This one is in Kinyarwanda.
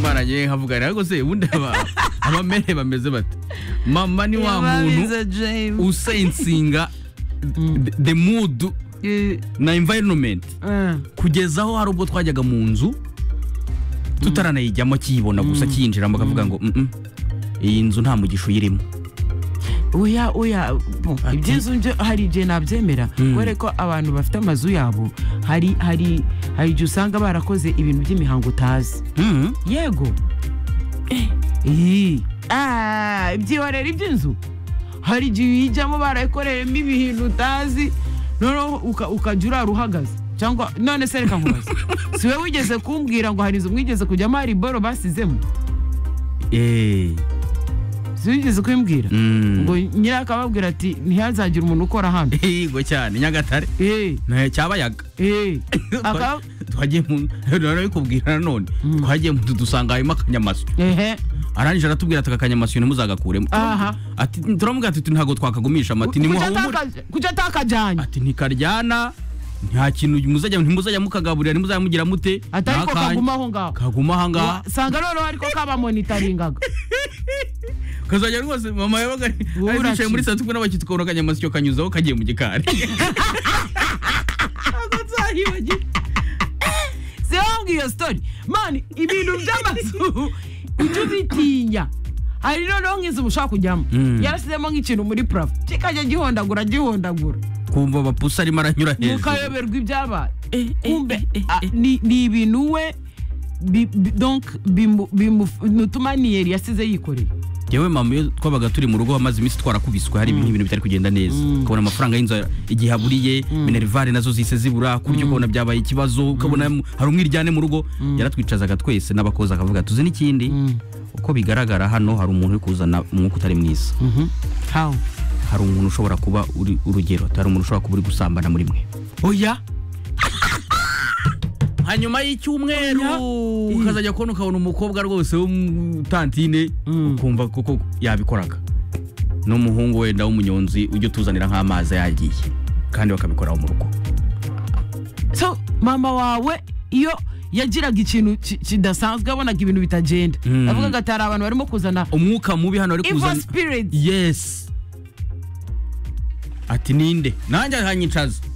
barajye nkavuga ariko se ubundi aba abamere bameze bate mama ni wa muntu usensinga the mood na environment kugeza aho hari ubwo twajyaga mu nzu tutaranayijyamo kiyibona gusa kiyinjiramo akavuga ngo "Mm-mm, iyi nzu nta mugisha uyirimo oya oya bo, Ati- iby'inzu byo hari igihe nabyemera kubera ko abantu bafite amazu yabo hari hari hari igihe usanga barakoze ibintu by'imihango utazi Mhm. yego Eh, eh. Ah, ibyihorera iby'inzu hari igihe uyijyamo barayikoreyemo ibintu utazi noneho uka- ukajya urara uhagaze cyangwa none se reka nkubaze si wowe wigeze kumbwira ngo hari inzu mwigeze kujyamo hari boro basizemo Eh, si wigeze kubimbwira mm. ngo nyiri akababwira ati ntihazagire umuntu ukora hano yego cyane nyagatare Eh, Eh, cyabayaga eh. Aka- twagiye mu bikubwira nanone twagiye mu dusanga harimo akanyamasyo ehe arangije aratubwira ati aka kanyamasyo ntimuzagakuremo Aha. ati turamubwira ati ntabwo twakagumisha amati Kuki nimuhahumure ataka- kuki atakajyanye ati ntikaryana nta kintu muzajya ntimuzajya mukagaburira ntimuzajya mugira mute atari ko Nta kanya. kaguma aho ngaho kaguma ahangaha sanga noneho ariko kabamonitaringaga kazajya rwose mama yabaga ari- Wowe ari yicaye uraki. muri saa tukwe n'abakiri tukabona akanyamasyo kanyuzaho kagiye mu gikari sibambwiye iyo sitori mani ibintu by'amazu ujya ubitinya hari noneho nk'inzu ushaka kujyamo Mm. yarasizemo nk'ikintu muri purafo kikajya gihondagura gihondagura kumva abapusi arimo aranyura hejuru mukayoberwa ibyabaye eh, kumbe eh, ah, ni ni ibintu we bi- bi- donc bimu- bimu- ni utumaniyeri yasize yikoreye yewe mama iyo twabaga turi mu rugo hamaze iminsi twarakubiswe hari ibintu bitari kugenda neza ukabona amafaranga y'inzu igihe aburiye minerivare nazo zise zibura kurya ukabona byabaye ikibazo ukabona mu- hari umwiryane mu rugo yaratwicazaga twese n'abakozi akavuga tuzi n'ikindi uko bigaragara hano hari umuntu uri kuzana umwuka utari mwiza hawu hari umuntu ushobora kuba uri urugero hari umuntu ushobora kuba uri gusambana muri mwe oya hanyuma y'icyumweru Oya. ukazajya kubona ukabona umukobwa rwose w'umutantine Mm. ukumva koko yabikoraga n'umuhungu wenda w'umunyonzi ujya utuzanira nk'amazi yagiye kandi bakabikoraho mu rugo so mama wawe iyo yagiraga ikintu ki- kidasanzwe yabonaga ibintu bitagenda Mm. avugaga ati hari abantu barimo kuzana umwuka mubi hano ari evil kuzana spirit yes ati ninde nanjye ahanyicaza